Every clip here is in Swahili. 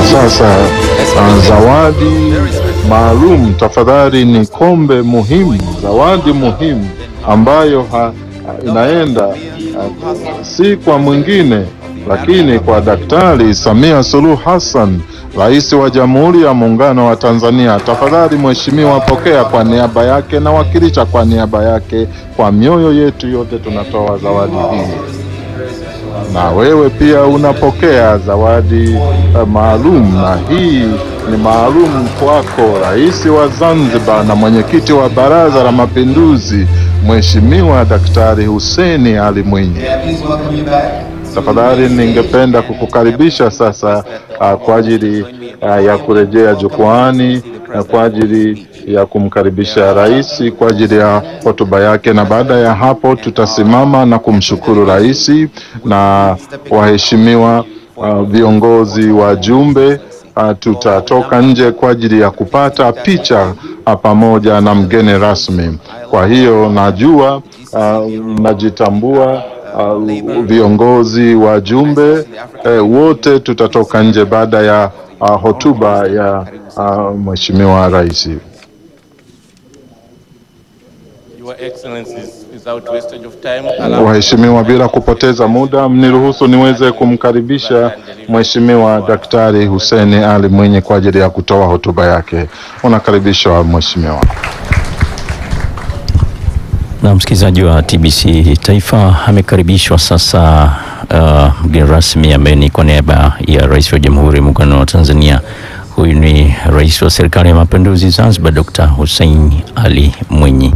sasa uh, zawadi maalum tafadhali. Ni kombe muhimu, zawadi muhimu ambayo ha, inaenda uh, si kwa mwingine lakini kwa Daktari Samia Suluhu Hassan, Rais wa Jamhuri ya Muungano wa Tanzania. Tafadhali mheshimiwa, pokea kwa niaba yake na wakilisha kwa niaba yake. Kwa mioyo yetu yote tunatoa zawadi hii na wewe pia unapokea zawadi uh, maalum, na hii ni maalum kwako, Rais wa Zanzibar na mwenyekiti wa Baraza la Mapinduzi, Mheshimiwa Daktari Hussein Ali Mwinyi. Tafadhali ningependa kukukaribisha sasa uh, kwa ajili uh, ya kurejea jukwaani na kwa ajili ya kumkaribisha rais kwa ajili ya hotuba yake, na baada ya hapo tutasimama na kumshukuru rais na waheshimiwa uh, viongozi wa jumbe uh, tutatoka nje kwa ajili ya kupata picha uh, pamoja na mgeni rasmi. Kwa hiyo najua uh, najitambua uh, viongozi wa jumbe eh, wote tutatoka nje baada ya uh, hotuba ya uh, mheshimiwa rais. Your Excellencies, without wastage of time, allow Waheshimiwa, bila kupoteza muda, mniruhusu niweze kumkaribisha Mheshimiwa Daktari Hussein Ali Mwinyi kwa ajili ya kutoa hotuba yake. Unakaribishwa Mheshimiwa. Na msikilizaji wa TBC Taifa amekaribishwa sasa uh, mgeni rasmi ambaye ni kwa niaba ya Rais wa Jamhuri ya Muungano wa Tanzania. Huyu ni Rais wa Serikali ya Mapinduzi Zanzibar, Dr. Hussein Ali Mwinyi.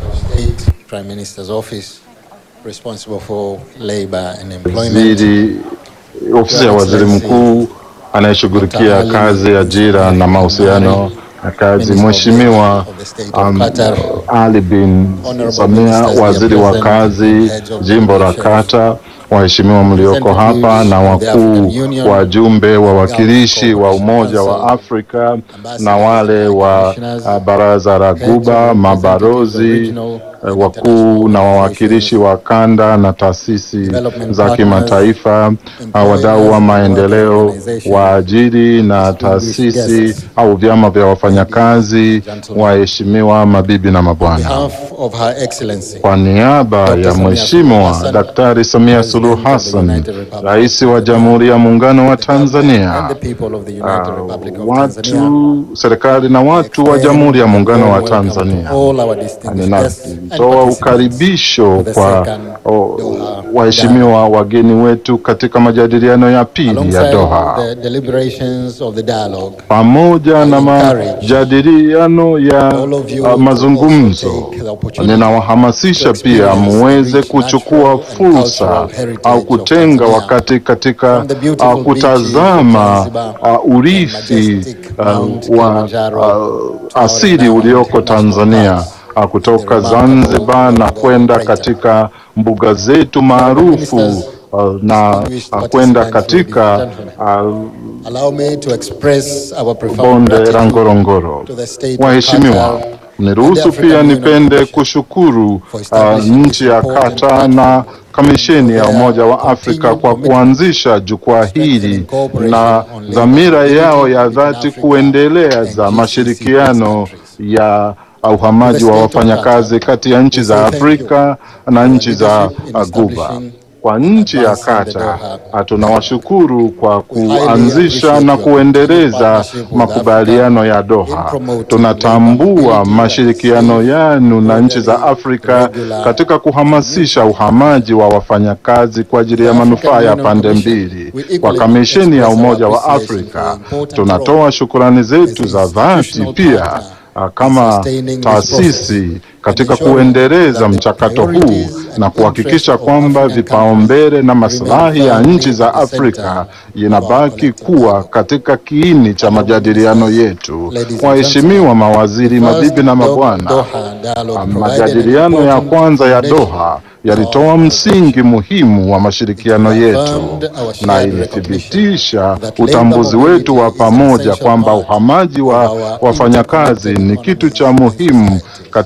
State Prime Minister's Office responsible for labor and employment. Waziri, ofisi ya waziri mkuu anayeshughulikia kazi, ajira na mahusiano na kazi, Mheshimiwa um, Ali bin Samia, waziri wa kazi jimbo la Kata, waheshimiwa mlioko hapa na wakuu wajumbe wawakilishi wa Umoja wa Afrika na wale wa uh, Baraza la Guba, mabalozi eh, wakuu na wawakilishi wa kanda na taasisi za kimataifa, uh, wadau wa maendeleo, waajiri na taasisi au vyama vya wafanyakazi, waheshimiwa mabibi na On mabwana. behalf of Her Excellency, Kwa niaba ya Mheshimiwa Daktari Samia Suluhu Hassan, Rais wa Jamhuri ya Muungano wa and Tanzania, the people of the United uh, Republic of Tanzania, watu serikali na watu wa Jamhuri ya Muungano wa welcome to Tanzania, all our distinguished guests and ninatoa participants ukaribisho the kwa second o, Doha waheshimiwa wageni wetu katika majadiliano ya pili ya alongside Doha the deliberations of the dialogue. pamoja na encourage majadiliano ya all of you uh, to mazungumzo. also take the opportunity Ninawahamasisha to pia experience muweze the rich kuchukua natural and fursa cultural heritage au of kutenga Tanzania. wakati katika From the beautiful uh, beaches kutazama of Zanzibar uh, urithi majestic uh, Mount wa Kilimanjaro uh, to our asili renowned ulioko national Tanzania parks, uh, kutoka the remarkable Zanzibar na Ngorongoro kwenda Crater. katika mbuga zetu maarufu Ministers, uh, na distinguished uh, kwenda participants, ladies katika and gentlemen. uh, Allow me to express our profound bonde la gratitude Ngorongoro. to the state of Waheshimiwa, Qatar niruhusu and the pia African nipende Union kushukuru for uh, establishing nchi ya this important Kata platform na Kamisheni ya for their Umoja wa Afrika continued kwa commitment kuanzisha jukwaa hili strengthening cooperation na on labor dhamira yao ya between dhati Africa kuendeleza and GCC mashirikiano countries. ya uhamaji wa To the state of wafanyakazi Qatar, kati ya nchi we za say thank Afrika na for nchi za leadership in uh, Guba. establishing Kwa nchi ya advancing the Kata Doha tunawashukuru kwa We highly kuanzisha appreciate na your continued kuendeleza partnership with makubaliano ya in Doha. promoting Tunatambua labor mobility mashirikiano that is yanu na nchi za orderly, Afrika regular, katika kuhamasisha uhamaji wa wafanyakazi kwa ajili ya The manufaa African ya Union pande Commission, mbili. we equally Kwa Kamisheni ya express our Umoja wa appreciation for Afrika the important tunatoa role shukurani zetu as za an dhati institutional pia partner ah, in kama sustaining this taasisi process katika and ensuring kuendeleza that the mchakato huu priorities and na kuhakikisha interests of kwamba African vipaumbele na countries maslahi ya remain nchi za firmly at the Afrika center inabaki of our kuwa collective katika kiini cha majadiliano yetu. Ladies and Waheshimiwa gentlemen, mawaziri, First, mabibi na Do- mabwana, Doha dialogue Ah, provided majadiliano an ya important kwanza ya foundation Doha for yalitoa our msingi muhimu wa mashirikiano It yetu affirmed our na shared ilithibitisha recognition that utambuzi labor wetu wa mobility is an pamoja essential kwamba part uhamaji wa of our wafanyakazi interconnected ni kitu economies cha and muhimu societies. katika chumi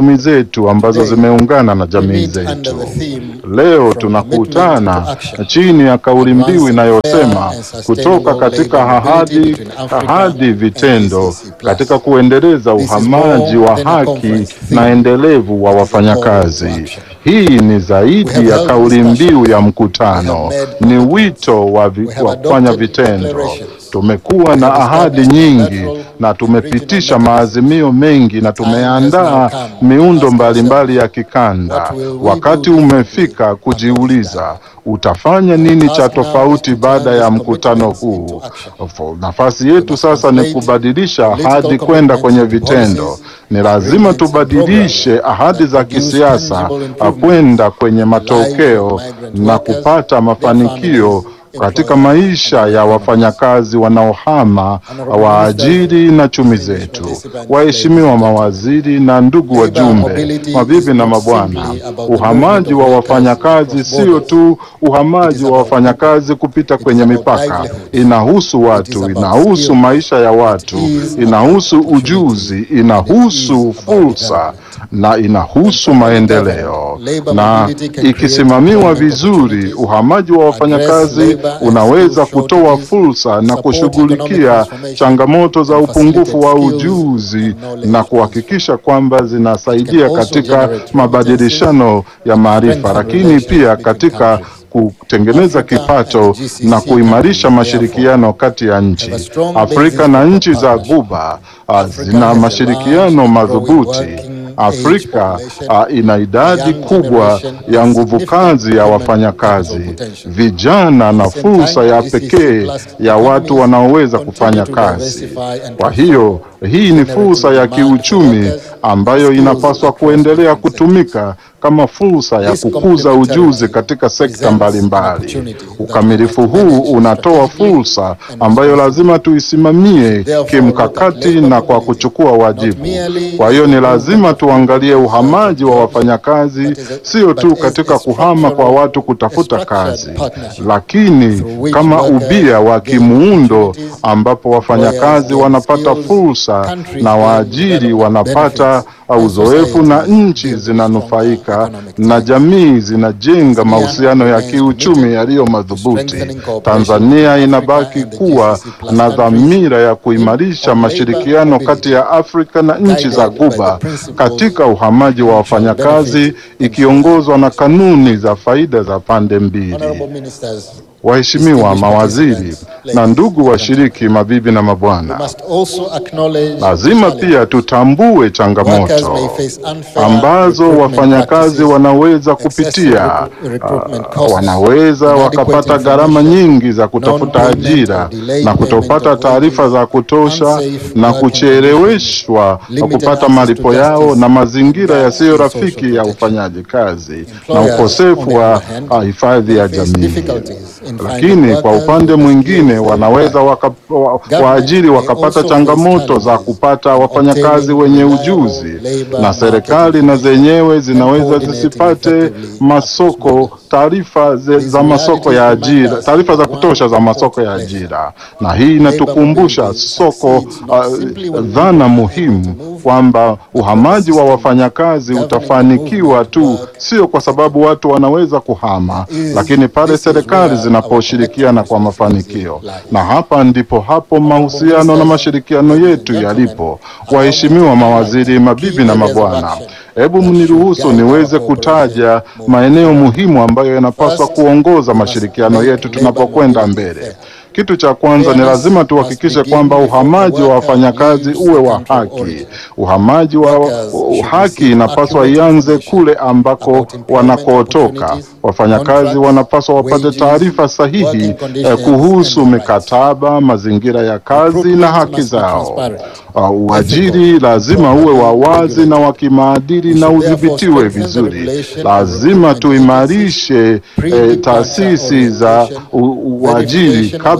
chumi zetu ambazo Today, zimeungana na we jamii meet under zetu. the theme Leo From tunakutana Commitment to Action, chini ya kauli mbiu Advancing inayosema Fair and Sustainable kutoka katika Labor Mobility ahadi between Africa ahadi and vitendo ACC+. katika kuendeleza This is uhamaji more wa than a haki conference na theme. endelevu wa It is a call wafanyakazi. to action. Hii ni We zaidi have ya held kauli mbiu discussions. ya We mkutano, have made ni commitments. wito wa vi- We have wa kufanya adopted vitendo. declarations. Tumekuwa We na have ahadi established nyingi bilateral na tumepitisha regional maazimio mengi na time has tumeandaa now come miundo to ask mbalimbali ya kikanda. What will we Wakati do umefika kujiuliza utafanya nini cha task now tofauti is to baada turn ya these mkutano commitments huu. into action. Fo- Nafasi yetu must sasa ni translate kubadilisha political ahadi kwenda commitments kwenye into vitendo. policies, Ni lazima agreements and tubadilishe programs ahadi za that produce kisiasa tangible ah, improvements kwenda kwenye in the lives matokeo of migrant na workers, kupata their mafanikio families, katika employers, maisha and ya economies. wafanyakazi wanaohama, Honorable waajiri na chumi ministers, zetu. participants, Waheshimiwa ladies and mawaziri na ndugu Labor wajumbe, mobility is mabibi na not mabwana, simply about the uhamaji movement wa of workers wafanyakazi across sio borders. tu It uhamaji is wa about wafanyakazi kupita It is kwenye about mipaka, livelihoods. inahusu It is watu, about inahusu skills. maisha ya watu, It is inahusu about ujuzi, opportunity. inahusu And it is about fursa development. na inahusu When properly maendeleo. governed, labor Na mobility can create ikisimamiwa employment vizuri, opportunities, uhamaji wa wafanyakazi address labor and unaweza skill kutoa shortages, fursa na support economic kushughulikia transformation, changamoto za and upungufu wa facilitate skills ujuzi and knowledge na kuhakikisha kwamba zinasaidia It can also katika generate mabadilishano ya maarifa, strengthen lakini relations pia between katika countries. kutengeneza Africa kipato and GCC na kuimarisha countries, mashirikiano kati ya nchi. have a strong Afrika basis na for nchi za partnership. Ghuba ah, Africa zina has a mashirikiano large and growing madhubuti. working Afrika age population, ah, ina idadi young kubwa generation ya and nguvu significant kazi ya human wafanyakazi, capital potential. vijana na At the same fursa time, ya GCC pekee plus ya watu economies wanaoweza continue kufanya to kazi. diversify and Kwa transform, hiyo hii ni fursa ya generating demand for kiuchumi workers ambayo and skills inapaswa across kuendelea different sectors. kutumika kama fursa ya This kukuza complementarity ujuzi katika sekta presents an mbalimbali. opportunity that we Ukamilifu must huu manage unatoa strategically fursa and ambayo responsibly. lazima tuisimamie Therefore, look kimkakati at labor na kwa mobility, kuchukua wajibu. not merely Kwa hiyo ni as a lazima movement of tuangalie people uhamaji wa searching jobs, wafanyakazi but as a- sio but tu as katika a kuhama kwa structural- watu a kutafuta structured kazi, partnership lakini through which kama workers ubia wa gain kimuundo opportunities, ambapo wafanyakazi gain wanapata skills, fursa countries na gain waajiri development wanapata benefits, and uzoefu na societies nchi build zinanufaika stronger economic na ties. jamii zinajenga Tanzania mahusiano ya remains kiuchumi committed yaliyo to madhubuti. strengthening cooperation Tanzania between inabaki Africa and the kuwa GCC plus na countries dhamira ya in- kuimarisha on mashirikiano labor kati ya Afrika na nchi za guided by the Ghuba principles katika uhamaji wa mutual wafanyakazi benefit and ikiongozwa na kanuni za faida za pande mbili. Honorable ministers, Waheshimiwa distinguished mawaziri participants, na ladies ndugu and washiriki, mabibi na we mabwana, must also acknowledge lazima the pia tutambue Workers changamoto may face unfair ambazo recruitment wafanyakazi practices, wanaweza excessive kupitia. recru- recruitment Ah, costs, wanaweza inadequate wakapata gharama information, nyingi za kutafuta non-payment ajira or delayed na payment kutopata of taarifa wages, za kutosha unsafe na working kucheleweshwa wa limited kupata access to malipo yao justice, na mazingira and yasiyo gaps in rafiki social ya protection. ufanyaji kazi na Employers, on ukosefu the wa other hand, ah, hifadhi ya may face jamii. difficulties in finding Lakini kwa workers upande with the mwingine skills they wanaweza require. waka, wa, Government waajiri may wakapata also face changamoto za challenges kupata in wafanyakazi obtaining wenye reliable ujuzi, labor na market serikali na information zenyewe and zinaweza coordinating zisipate effectively masoko across taarifa ze- These za masoko ya realities remind ajira, us taarifa za that kutosha za one masoko ya important ajira, na hii inatukumbusha mobility soko succeeds not uh, simply when people dhana are able muhimu to move, kwamba uhamaji wa system wafanyakazi governing the utafanikiwa movement tu work sio kwa sababu watu wanaweza kuhama, is- lakini pale this is serikali where zinaposhirikiana our kwa collective mafanikio, responsibility na hapa ndipo hapo mahusiano na ministers, mashirikiano ladies yetu and yalipo. gentlemen, Waheshimiwa allow me to mawaziri, highlight mabibi key na areas of mabwana, action hebu that mniruhusu should guide niweze our kutaja cooperation maeneo moving muhimu ambayo yanapaswa First, kuongoza we must mashirikiano make yetu labor tunapokwenda mobility mbele. fair. Kitu cha kwanza ni Fairness lazima must tuhakikishe begin kwamba before the uhamaji wa worker wafanyakazi leaves uwe the wa country of haki. origin. Uhamaji wa Workers should haki receive inapaswa accurate ianze information kule ambako about employment wanakotoka. opportunities, Wafanyakazi contracts, wanapaswa wapate wages, taarifa sahihi working eh, conditions kuhusu and rights. mikataba, mazingira ya kazi na Recruitment haki must be zao. transparent, Uh, Uajiri ethical, lazima uwe wa properly wazi na regulated. wa kimaadili We na should therefore udhibitiwe strengthen the vizuri. regulation of Lazima recruitment tuimarishe eh, pre-departure taasisi za orientation, u- uajiri verification of kabla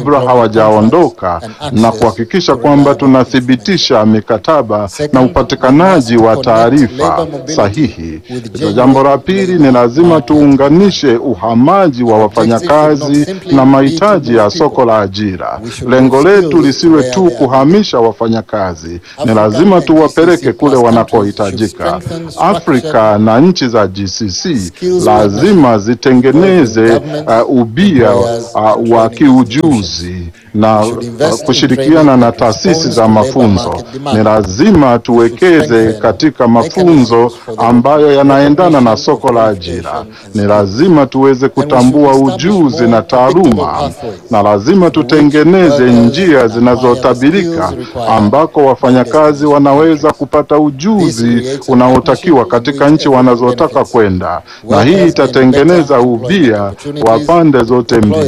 kabla hawajaondoka na kuhakikisha kwamba tunathibitisha mikataba na upatikanaji wa taarifa sahihi. Jambo la pili ni lazima tuunganishe uhamaji wa wafanyakazi na mahitaji ya soko la ajira. Lengo letu lisiwe tu kuhamisha wafanyakazi, ni lazima tuwapeleke kule wanakohitajika. Afrika na nchi za GCC lazima zitengeneze uh, ubia uh, wa kiujuzi na uh, kushirikiana na taasisi za mafunzo. Ni lazima tuwekeze katika mafunzo ambayo yanaendana na soko la ajira. Ni lazima tuweze kutambua ujuzi na taaluma, na lazima tutengeneze njia zinazotabirika ambako wafanyakazi wanaweza kupata ujuzi unaotakiwa katika nchi wanazotaka kwenda, na hii itatengeneza ubia wa pande zote mbili.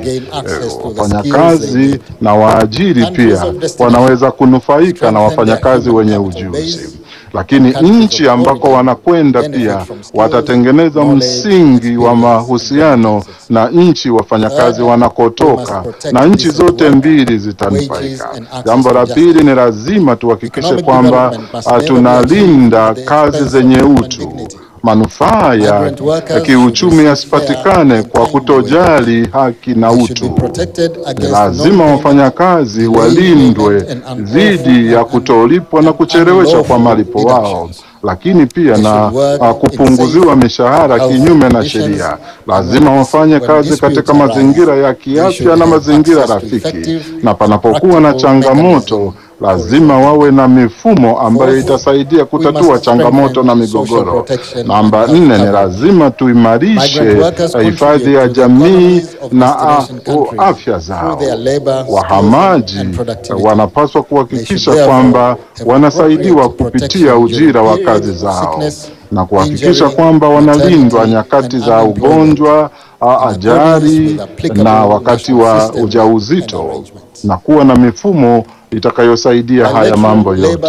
Wafanyakazi na waajiri pia wanaweza kunufaika na wafanyakazi wenye ujuzi lakini nchi ambako wanakwenda pia watatengeneza msingi wa mahusiano na nchi wafanyakazi wanakotoka, na nchi zote mbili zitanufaika. Jambo la pili ni lazima tuhakikishe kwamba tunalinda kazi zenye utu manufaa ya kiuchumi yasipatikane kwa kutojali haki na utu. Ni lazima wafanyakazi walindwe dhidi ya kutolipwa na kucheleweshwa kwa malipo wao, lakini pia na uh, kupunguziwa mishahara kinyume na sheria. Lazima wafanye kazi katika mazingira ya kiafya na mazingira rafiki, na panapokuwa na changamoto lazima wawe na mifumo ambayo itasaidia kutatua changamoto na migogoro. Namba nne ni lazima tuimarishe hifadhi ya jamii na afya zao. Wahamaji wanapaswa kuhakikisha kwamba wanasaidiwa kupitia ujira wa kazi zao na kuhakikisha kwamba wanalindwa nyakati za ugonjwa, ajali na wakati wa ujauzito na kuwa na mifumo itakayosaidia haya mambo yote.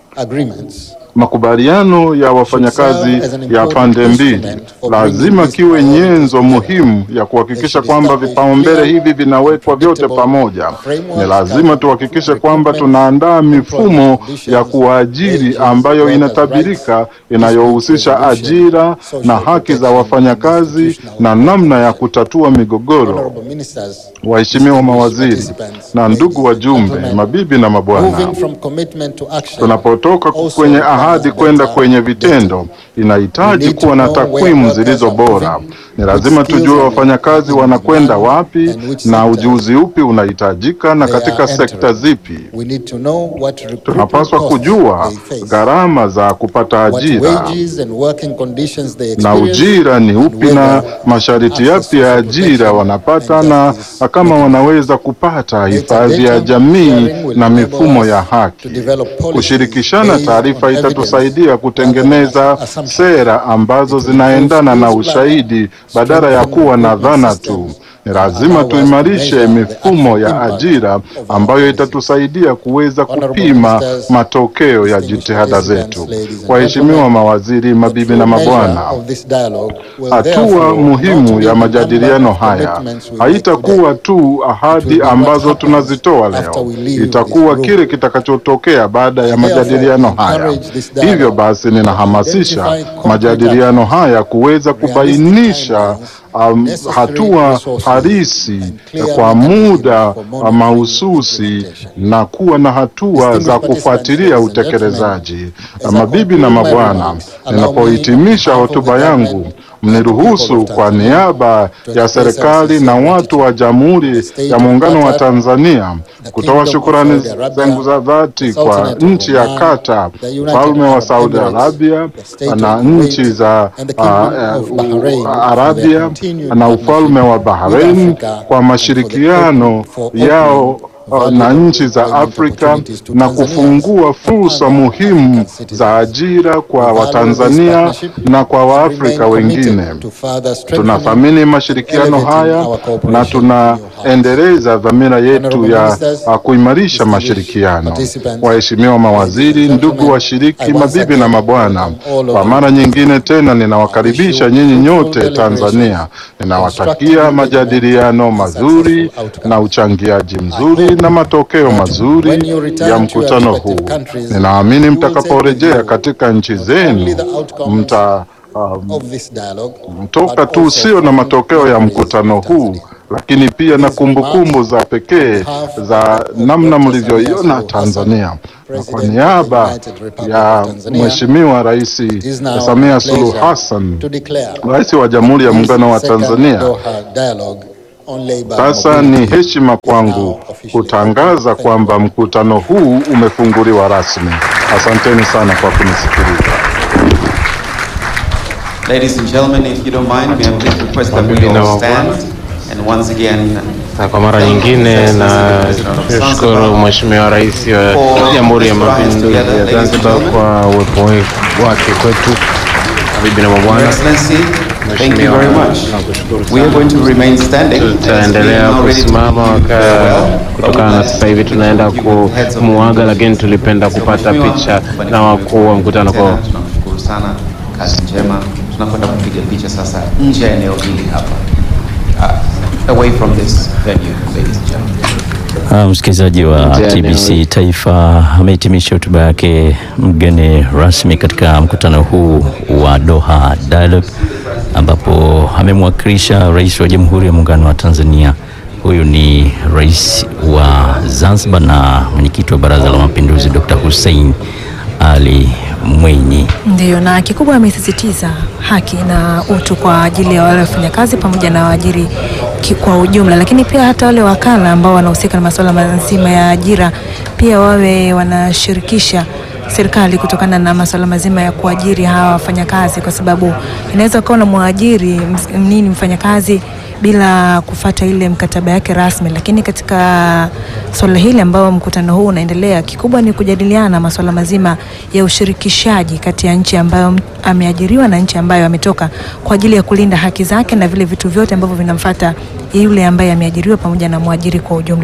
Makubaliano ya wafanyakazi ya pande mbili lazima kiwe nyenzo muhimu ya kuhakikisha kwamba vipaumbele hivi vinawekwa vyote pamoja. Ni lazima tuhakikishe kwamba tunaandaa mifumo ya kuajiri ambayo inatabirika, inayohusisha ajira na haki za wafanyakazi na namna ya kutatua migogoro. Waheshimiwa mawaziri na ndugu wajumbe, mabibi na mabwana, tunapotoka kwenye ahadi kwenda kwenye vitendo, inahitaji kuwa na takwimu zilizo bora. Ni lazima tujue wafanyakazi wanakwenda wapi na ujuzi upi unahitajika na katika sekta zipi. Tunapaswa kujua gharama za kupata ajira na ujira ni upi na masharti yapi ya ajira wanapata na kama wanaweza kupata hifadhi ya jamii na mifumo ya haki. Kushirikishana taarifa itatusaidia kutengeneza sera ambazo zinaendana na ushahidi badala ya kuwa na dhana tu. Ni lazima tuimarishe mifumo ya ajira ambayo itatusaidia kuweza kupima matokeo ya jitihada zetu. Waheshimiwa mawaziri, mabibi na mabwana, hatua muhimu ya majadiliano haya haitakuwa tu ahadi ambazo tunazitoa leo, itakuwa kile kitakachotokea baada ya majadiliano haya. Hivyo basi, ninahamasisha majadiliano haya kuweza kubainisha Um, hatua halisi kwa muda mahususi na kuwa na hatua za kufuatilia utekelezaji. Mabibi na mabwana, ninapohitimisha hotuba yangu mniruhusu kwa niaba ya serikali na watu wa Jamhuri ya Muungano wa Tanzania kutoa shukurani zangu za dhati kwa nchi ya Qatar, ufalme wa Saudi Arabia na nchi za uh, uh, Arabia na ufalme wa Bahrain kwa mashirikiano yao uh, na nchi za Afrika na kufungua fursa muhimu za ajira kwa Watanzania na kwa Waafrika wengine. Tunathamini mashirikiano haya na tunaendeleza dhamira yetu ya uh, kuimarisha mashirikiano. Waheshimiwa mawaziri, ndugu washiriki, mabibi na mabwana, kwa mara nyingine tena ninawakaribisha nyinyi nyote Tanzania. Ninawatakia majadiliano mazuri na uchangiaji mzuri na matokeo mazuri ya mkutano huu. Ninaamini mtakaporejea katika nchi zenu mta um, mtoka tu sio na matokeo ya mkutano huu lakini pia na kumbukumbu za pekee za namna mlivyoiona Tanzania. Na kwa niaba ya Mheshimiwa Rais Samia Suluhu Hassan, Rais wa Jamhuri ya Muungano wa Tanzania, sasa ni heshima kwangu kutangaza kwamba mkutano huu umefunguliwa rasmi. Asanteni sana kwa kunisikiliza. Ladies and gentlemen, if you don't mind, may I please request that we all stand and once again Na kwa mara nyingine na shukuru Mheshimiwa Rais wa Jamhuri ya Mapinduzi ya Zanzibar kwa uwepo wake kwetu. Mabibi na Your mabwana, Excellency, thank you very much. We are going to remain standing. tutaendelea kusimama waka- kutokana na sasa hivi tunaenda kumuaga, lakini tulipenda kupata picha na wakuu wa mkutano kwa Tunashukuru sana, kazi njema. Tunakwenda kupiga picha sasa nje ya eneo hili hapa. Uh, away from this venue, ladies and gentlemen. Ah, Msikilizaji wa Nje ya TBC eneo. Taifa amehitimisha hotuba yake mgeni rasmi katika mkutano huu wa Doha Dialogue, ambapo amemwakilisha Rais wa Jamhuri ya Muungano wa Tanzania. Huyu ni Rais wa Zanzibar na mwenyekiti wa Baraza la Mapinduzi Dr. Hussein Ali Mwinyi. Ndio, na kikubwa amesisitiza haki na utu kwa ajili ya wale wafanyakazi pamoja na waajiri ki- kwa ujumla, lakini pia hata wale wakala ambao wanahusika na masuala mazima ya ajira pia wawe wanashirikisha serikali kutokana na masuala mazima ya kuajiri hawa wafanyakazi, kwa sababu inaweza ukawa na mwajiri ms- nini mfanyakazi bila kufata ile mkataba yake rasmi, lakini katika swala hili ambao mkutano huu unaendelea, kikubwa ni kujadiliana masuala mazima ya ushirikishaji kati ya nchi ambayo m- ameajiriwa na nchi ambayo ametoka kwa ajili ya kulinda haki zake na vile vitu vyote ambavyo vinamfata yule ambaye ameajiriwa pamoja na mwajiri kwa ujumla.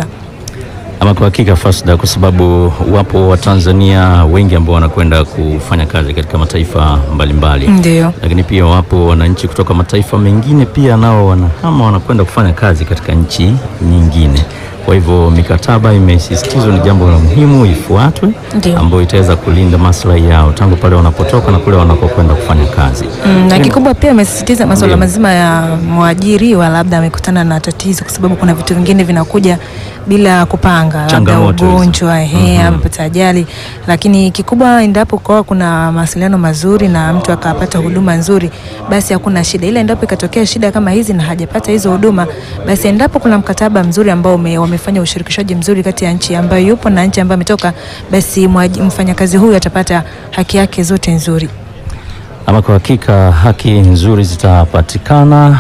Ama kwa hakika Fasda, kwa sababu wapo Watanzania wengi ambao wanakwenda kufanya kazi katika mataifa mbalimbali Ndio. lakini pia wapo wananchi kutoka mataifa mengine pia nao wanahama wanakwenda kufanya kazi katika nchi nyingine. Kwa hivyo mikataba imesisitizwa ni jambo la muhimu ifuatwe, Ndio. ambayo itaweza kulinda maslahi yao tangu pale wanapotoka na kule wanakokwenda kufanya kazi. Mm, na kikubwa pia amesisitiza masuala Ndio. mazima ya mwajiriwa, labda amekutana na tatizo, kwa sababu kuna vitu vingine vinakuja bila kupanga, labda Changamoto hizo. ugonjwa, ehe, amepata ajali. Lakini kikubwa endapo kwa kuna mawasiliano mazuri na mtu akapata huduma nzuri, basi hakuna shida. Ila endapo ikatokea shida kama hizi na hajapata hizo huduma, basi endapo kuna mkataba mzuri ambao ume, wamefanya ushirikishaji mzuri kati ya nchi ambayo yupo na nchi ambayo ametoka, basi mwaji- mfanyakazi huyu atapata haki yake zote nzuri. Ama kwa hakika haki nzuri zitapatikana.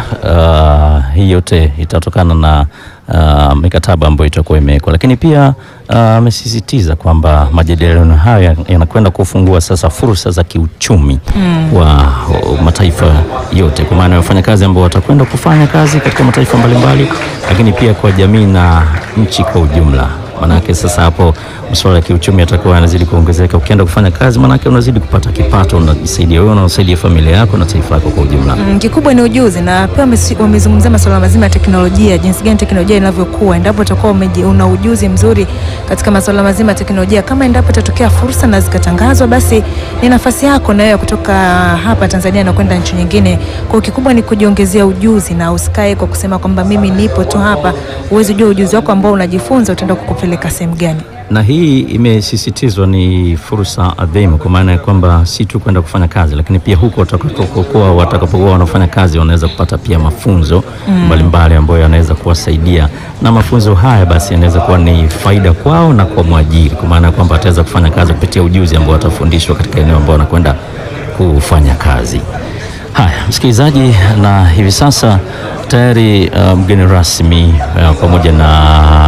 Uh, hii yote itatokana na uh, mikataba ambayo itakuwa imewekwa, lakini pia uh, amesisitiza kwamba majadiliano haya yanakwenda kufungua sasa fursa za kiuchumi kwa uh, mataifa yote, kwa maana ya wafanyakazi ambao watakwenda kufanya kazi katika mataifa mbalimbali, lakini pia kwa jamii na nchi kwa ujumla. Manake sasa hapo masuala ya kiuchumi yatakuwa yanazidi kuongezeka. Ukienda kufanya kazi, manake unazidi kupata kipato, unajisaidia wewe, unasaidia familia yako na taifa lako kwa ujumla. Mm, kikubwa ni ujuzi na pia wamesi- wamezungumzia masuala mazima ya teknolojia, jinsi gani teknolojia inavyokuwa. Endapo utakuwa umeji- una ujuzi mzuri katika masuala mazima ya teknolojia, kama endapo itatokea fursa na zikatangazwa, basi ni nafasi yako na wewe ya kutoka hapa Tanzania na kwenda nchi nyingine. Kwa hiyo kikubwa ni kujiongezea ujuzi na usikae kwa kusema kwamba mimi nipo tu hapa. Uwezi jua ujuzi wako ambao unajifunza utaenda kukupeleka sehemu gani. Na hii imesisitizwa ni fursa adhimu, kwa maana ya kwamba si tu kwenda kufanya kazi, lakini pia huko watakapokuwa watakapokuwa wanafanya kazi wanaweza kupata pia mafunzo mbalimbali ambayo yanaweza kuwasaidia, na mafunzo haya basi yanaweza kuwa ni faida kwao na kwa mwajiri, kwa maana ya kwamba ataweza kufanya kazi kupitia ujuzi ambao watafundishwa katika eneo ambao wanakwenda kufanya kazi. Haya, msikilizaji, na hivi sasa tayari uh, mgeni rasmi uh, pamoja na viongozi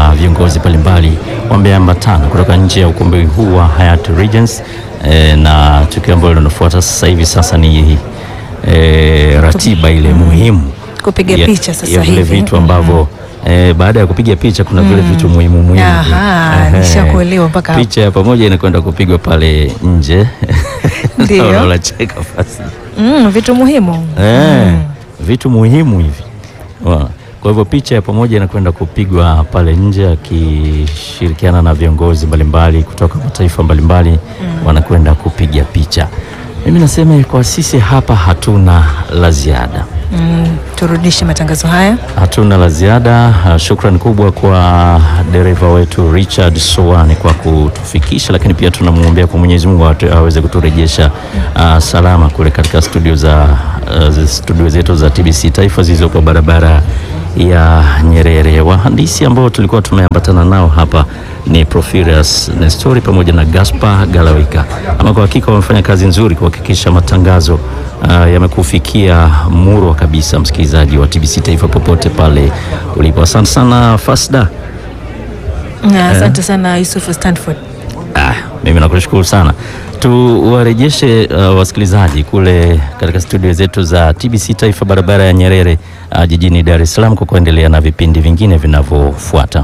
viongozi mbalimbali wameambatana kutoka nje ya ukumbi huu wa Hyatt Regency e, na tukio ambalo linafuata sasa hivi sasa ni e, ratiba ile muhimu Kupiga ya- picha sasa ya vile hivi. vitu ambavyo eh, baada ya kupiga picha kuna vile vitu muhimu muhimu. Aha, Ehe. nishakuelewa mpaka hapo. picha ya pamoja inakwenda kupigwa pale nje. Ndio. Naona unacheka basi. Mm, vitu muhimu. Eh, vitu muhimu hivi. Wa- Kwa hivyo picha ya pamoja inakwenda kupigwa pale nje akishirikiana na viongozi mbalimbali kutoka mataifa mbalimbali wanakwenda kupiga picha. Mimi nasema kwa sisi hapa hatuna la ziada. Mm, turudishe matangazo haya. Hatuna la ziada. Uh, Shukrani kubwa kwa dereva wetu Richard Sowani kwa kutufikisha, lakini pia tunamwombea kwa Mwenyezi Mungu atu- aweze kuturejesha uh, salama kule katika studio za uh, zi- studio zetu za TBC Taifa zilizopo barabara ya Nyerere. Wahandisi ambao tulikuwa tumeambatana nao hapa ni Profirius Nestori pamoja na Gaspar Galawika. Ama kwa hakika wamefanya kazi nzuri kuhakikisha matangazo uh, yamekufikia murwa kabisa, msikilizaji wa TBC Taifa popote pale ulipo. Asante sana Fasda. Na Asante sana Yusuf Stanford. Ah, mimi nakushukuru sana. Tuwarejeshe uh, wasikilizaji kule katika studio zetu za TBC Taifa barabara ya Nyerere uh, jijini Dar es Salaam kwa kuendelea na vipindi vingine vinavyofuata.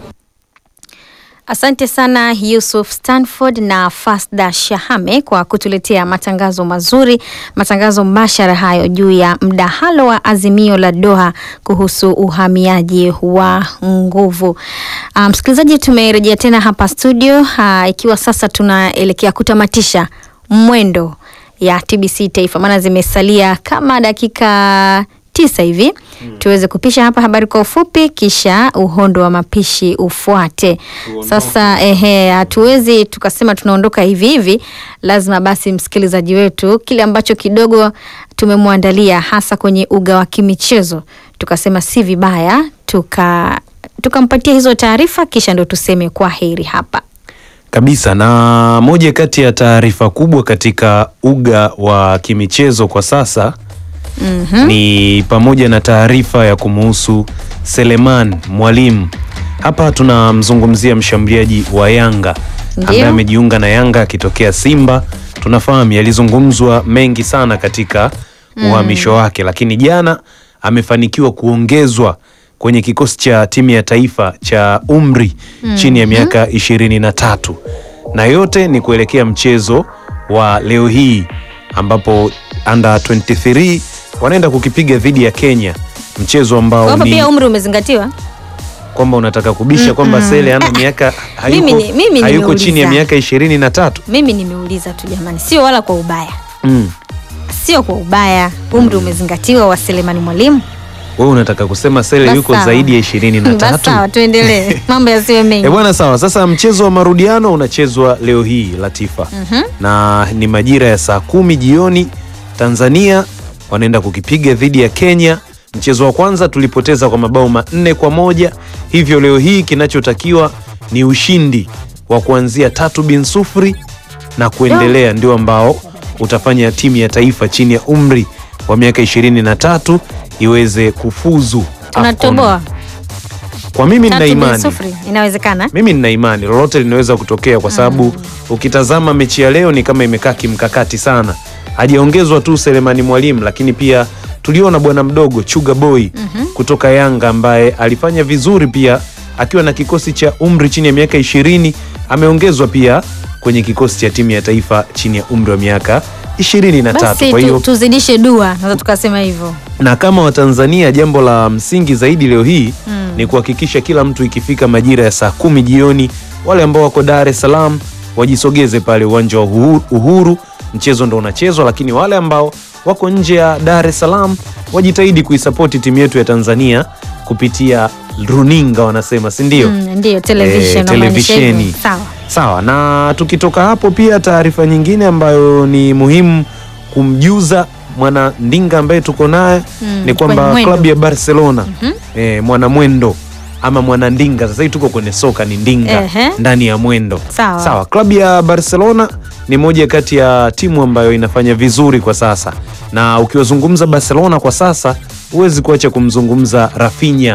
Asante sana Yusuf Stanford na Fasda Shahame kwa kutuletea matangazo mazuri, matangazo mbashara hayo juu ya mdahalo wa azimio la Doha kuhusu uhamiaji wa nguvu. Ah, Msikilizaji, tumerejea tena hapa studio ah, ikiwa sasa tunaelekea kutamatisha mwendo ya TBC Taifa, maana zimesalia kama dakika tisa hivi tuweze kupisha hapa habari kwa ufupi, kisha uhondo wa mapishi ufuate. Sasa ehe, hatuwezi tukasema tunaondoka hivi hivi, lazima basi msikilizaji wetu kile ambacho kidogo tumemwandalia hasa kwenye uga wa kimichezo, tukasema si vibaya tuka tukampatia hizo taarifa, kisha ndo tuseme kwa heri hapa. kabisa. Na moja kati ya taarifa kubwa katika uga wa kimichezo kwa sasa ni pamoja na taarifa ya kumuhusu Seleman Mwalimu. Hapa tunamzungumzia mshambuliaji wa Yanga ambaye Ndio. amejiunga na Yanga akitokea Simba. Tunafahamu yalizungumzwa mengi sana katika uhamisho wake, lakini jana amefanikiwa kuongezwa kwenye kikosi cha timu ya taifa cha umri chini ya miaka ishirini na tatu na yote ni kuelekea mchezo wa leo hii ambapo under 23 wanaenda kukipiga dhidi ya Kenya, mchezo ambao Hapa ni pia umri umezingatiwa. kwamba unataka kubisha kwamba Sele ana miaka hayuko, Mimi ni- mimi hayuko chini ya nimeuliza. miaka ishirini na tatu. Mimi nimeuliza tu jamani, sio wala kwa ubaya, Mm. sio kwa ubaya. Umri umezingatiwa wa Selemani Mwalimu. Wewe unataka kusema Sele Basi yuko sawa. zaidi ya ishirini na Basi tatu? sawa, tuendelee, mambo yasiwe mengi. E bwana, sawa. Sasa mchezo wa marudiano unachezwa leo hii Latifa, na ni majira ya saa kumi jioni. Tanzania wanaenda kukipiga dhidi ya Kenya. Mchezo wa kwanza tulipoteza kwa mabao manne kwa moja, hivyo leo hii kinachotakiwa ni ushindi wa kuanzia tatu bin sufuri na kuendelea, ndio ambao utafanya timu ya taifa chini ya umri wa miaka ishirini na tatu iweze kufuzu AFCON. Tunatoboa Kwa mimi nina tatu bin imani sufuri, inawezekana. mimi nina imani lolote linaweza kutokea kwa sababu ukitazama mechi ya leo ni kama imekaa kimkakati sana. Hajaongezwa tu Selemani Mwalimu, lakini pia tuliona bwana mdogo Chuga Boy kutoka Yanga ambaye alifanya vizuri pia akiwa na kikosi cha umri chini ya miaka ishirini. Ameongezwa pia kwenye kikosi cha timu ya taifa chini ya umri wa miaka ishirini na tatu. Basi Kwa tu, hiyo tuzidishe dua, naweza tukasema hivyo. na kama Watanzania, jambo la msingi zaidi leo hii ni kuhakikisha kila mtu ikifika majira ya saa kumi jioni, wale ambao wako Dar es Salaam wajisogeze pale uwanja wa Uhu- Uhuru, mchezo ndo unachezwa, lakini wale ambao wako nje ya Dar es Salaam wajitahidi kuisapoti timu yetu ya Tanzania kupitia runinga, wanasema si ndio? Mm, ndio television, Eh, unamaanisha hivyo. televisheni. Sawa. Sawa, na tukitoka hapo pia taarifa nyingine ambayo ni muhimu kumjuza mwana ndinga ambaye tuko naye Mm, ni kwamba kwenye mwendo. klabu ya Barcelona eh, mwana mwendo ama mwana ndinga, sasa hivi tuko kwenye soka ni ndinga Ehe. ndani ya mwendo. Sawa. Sawa, klabu ya Barcelona ni moja kati ya timu ambayo inafanya vizuri kwa sasa, na ukiwazungumza Barcelona kwa sasa huwezi kuacha kumzungumza Rafinha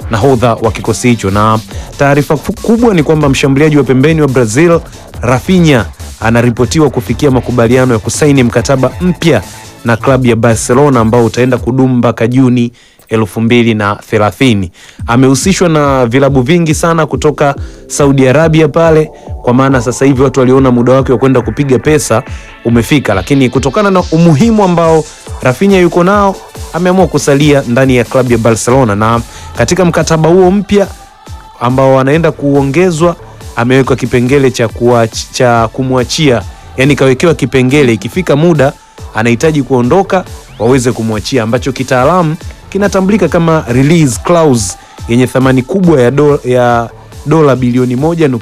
nahodha wa kikosi hicho. Na taarifa fu- kubwa ni kwamba mshambuliaji wa pembeni wa Brazil Rafinha anaripotiwa kufikia makubaliano ya kusaini mkataba mpya na klabu ya Barcelona ambao utaenda kudumu mpaka Juni elfu mbili na thelathini. Amehusishwa na vilabu vingi sana kutoka Saudi Arabia pale, kwa maana sasa hivi watu waliona muda wake wa kwenda kupiga pesa umefika, lakini kutokana na umuhimu ambao Rafinha yuko nao ameamua kusalia ndani ya klabu ya Barcelona, na katika mkataba huo mpya ambao wanaenda kuongezwa amewekwa kipengele cha, kuach, cha kumwachia yani kawekewa kipengele ikifika muda anahitaji kuondoka waweze kumwachia ambacho kitaalamu kinatambulika kama release clause yenye thamani kubwa ya, do, ya dola bilioni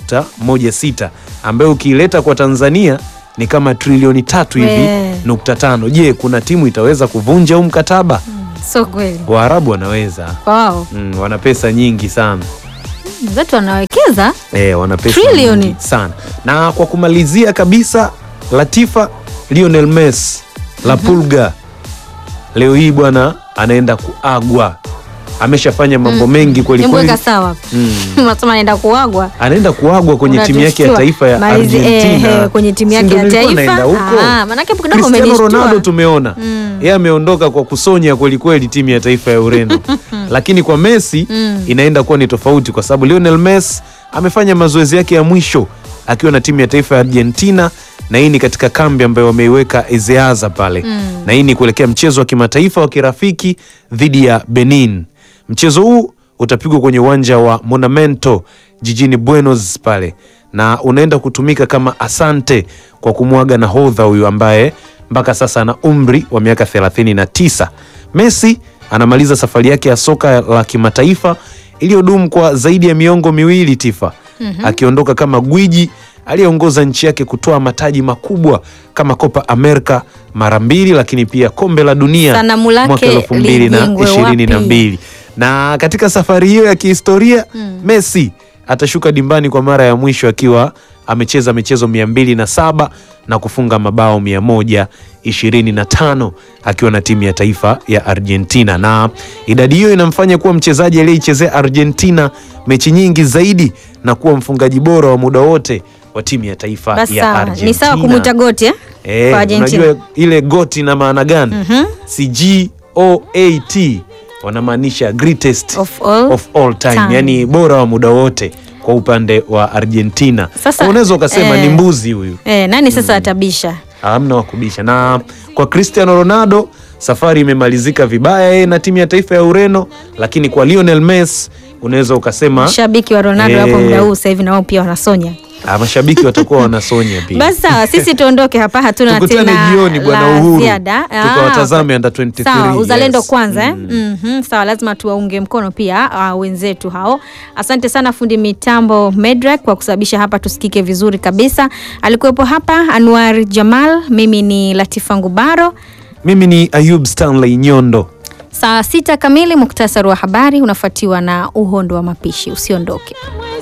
1.16 ambayo ukiileta kwa Tanzania ni kama trilioni tatu hivi We. nukta tano. Je, kuna timu itaweza kuvunja huu mkataba? So kweli Waarabu wanaweza kwa wao mm, wana pesa nyingi sana zetu wanawekeza E, wana pesa Trilioni. nyingi sana. Na kwa kumalizia kabisa, Latifa Lionel Messi La Pulga leo hii bwana anaenda kuagwa, ameshafanya mambo mengi kweli kweli, Nimweka sawa unasema anaenda kuagwa anaenda kuagwa kwenye timu yake ya Unatushtua. taifa ya Malizi- eh, Argentina. eh, kwenye timu Si yake ndio ya nilikuwa taifa? naenda huko? Ah, manake hapo kidogo Cristiano umenishtua. Ronaldo tumeona yeye ameondoka kwa kusonya kweli kweli timu ya taifa ya Ureno, lakini kwa Messi inaenda kuwa ni tofauti, kwa sababu Lionel Messi amefanya mazoezi yake ya mwisho akiwa na timu ya taifa ya Argentina, na hii ni katika kambi ambayo wameiweka Ezeaza pale, na hii ni kuelekea mchezo wa kimataifa wa kirafiki dhidi ya Benin. Mchezo huu utapigwa kwenye uwanja wa Monumento jijini Buenos pale, na unaenda kutumika kama asante kwa kumwaga nahodha huyu ambaye mpaka sasa ana umri wa miaka 39. Messi anamaliza safari yake ya soka la kimataifa iliyodumu kwa zaidi ya miongo miwili tifa, akiondoka kama gwiji aliyeongoza nchi yake kutoa mataji makubwa kama Copa America mara mbili, lakini pia kombe la dunia Sanamu lake mwaka elfu mbili na lijengwe ishirini na wapi? mbili na katika safari hiyo ya kihistoria Messi atashuka dimbani kwa mara ya mwisho akiwa amecheza michezo mia mbili na saba na kufunga mabao mia moja ishirini na tano akiwa na timu ya taifa ya Argentina, na idadi hiyo inamfanya kuwa mchezaji aliyeichezea Argentina mechi nyingi zaidi na kuwa mfungaji bora wa muda wote wa timu ya taifa basi ya sawa Argentina. ni sawa kumwita goti eh? Eh, kwa Argentina unajua ile goti ina maana gani? Si G O A T wanamaanisha greatest Of all of all time, time. yani bora wa muda wote kwa upande wa Argentina. Sasa, Kwa unaweza ukasema eh, ni mbuzi huyu, Eh, nani sasa atabisha hamna wa kubisha. Na kwa Cristiano Ronaldo safari imemalizika vibaya yeye na timu ya taifa ya Ureno, lakini kwa Lionel Messi unaweza ukasema mashabiki wa Ronaldo Eh. hapo muda huu sasa hivi na wao pia wanasonya ah, mashabiki watakuwa wanasonya pia. basi sawa sisi tuondoke hapa hatuna Tukutane tena jioni bwana la Uhuru. ziada. Ah, Tukawatazame under 23, sawa uzalendo yes. kwanza eh? Mhm, sawa lazima tuwaunge mkono pia uh, wenzetu hao asante sana fundi mitambo Medrak kwa kusababisha hapa tusikike vizuri kabisa alikuwepo hapa Anwar Jamal mimi ni Latifa Ngubaro Mimi ni Ayub Stanley Nyondo. saa sita kamili muktasari wa habari unafuatiwa na uhondo wa mapishi usiondoke